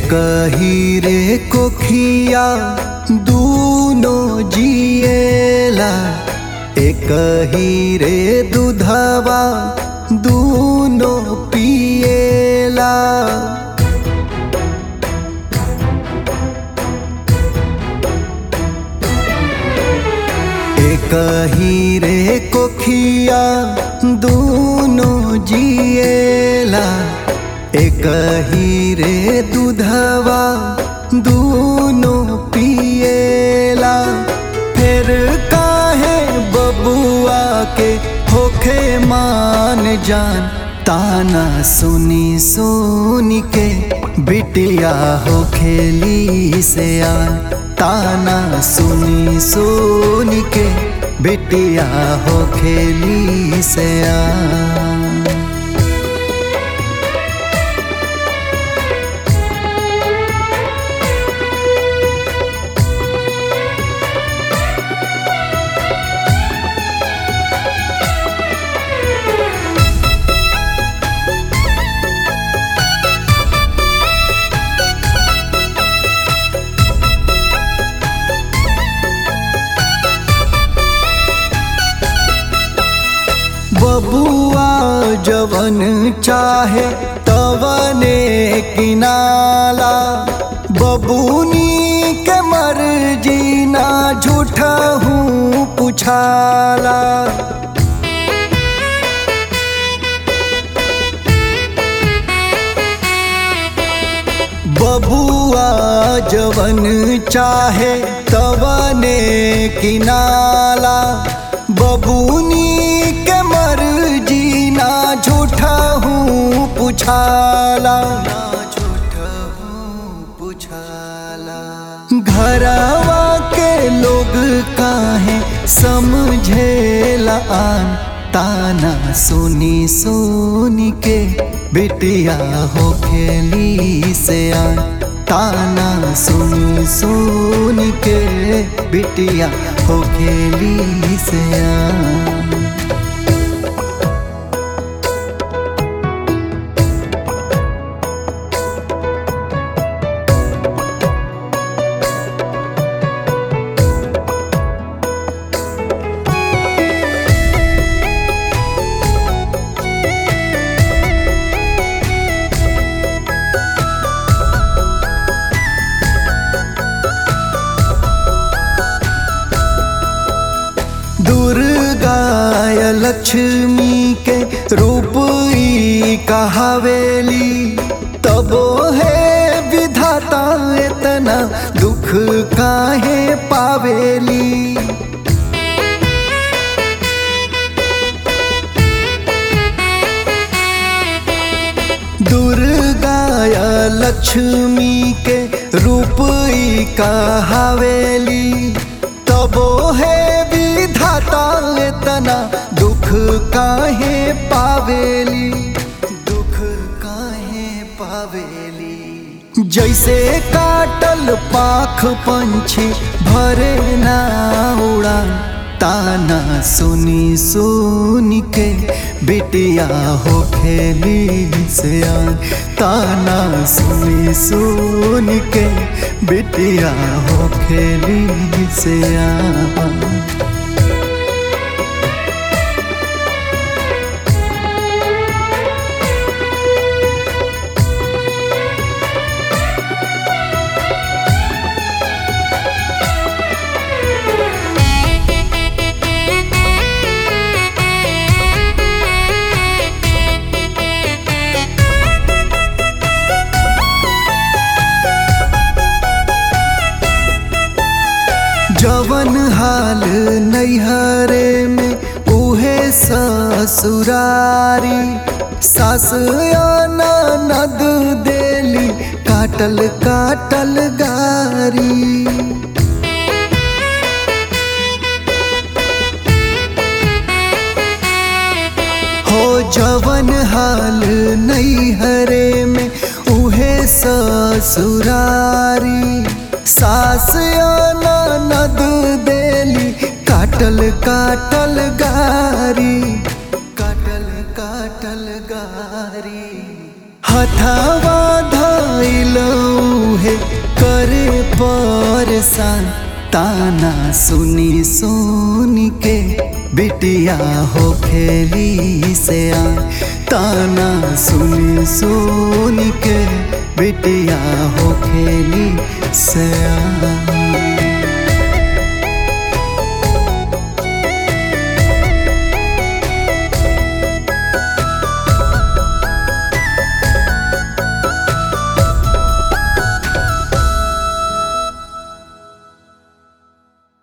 कही रे कोखिया दूनो जिएला एक ही रे दूधवा दूनो पिएला एक ही रे कोखिया दूनो जिएला एक ही रे दूधवा दूनो पिएला फिर काहे बबुआ के होखे मान जान ताना सुनी सुनी के बिटिया हो खेली से आन ताना सुनी सुनी के बिटिया हो खेली से आन बबुआ जवन चाहे तवने किनाला बबूनी के मर्जी ना झूठा हूँ पुछाला बबुआ जवन चाहे तवने किनाला बबूनी के मर्जी ना झूठा हूँ पुछाला ना झूठा हूँ पुछाला घरवा के लोग काहे समझेला आन ताना सुनी सुनी के बिटिया हो खेली से आन ताना सुनी सुनी के बिटिया हो खेली से आन दुर्गाय लक्ष्मी के रूप ई कहावेली तबो है विधाता इतना दुख काहे पावेली दुर्गाय लक्ष्मी के रूप ई कहावेली तबो है विधाता इतना दुख काहे पावेली दुख काहे पावेली जैसे काटल पाख पंछी भरे ना उड़ा ताना सुनी सुनी के बिटिया हो खेली से आन ताना सुनी सुनी के बिटिया हो खेली से आन जवन हाल नैहरे में उहे ससुरारी सास नद देली काटल काटल गारी हो जवन हाल नैहरे में उहे ससुरारी सास नद देली काटल काटल गारी काटल काटल गारी हथवा धैलऊ ताना सुनी सुनी के बिटिया हो खेली से आ ताना सुनी सुनी के बिटिया हो खेली से आ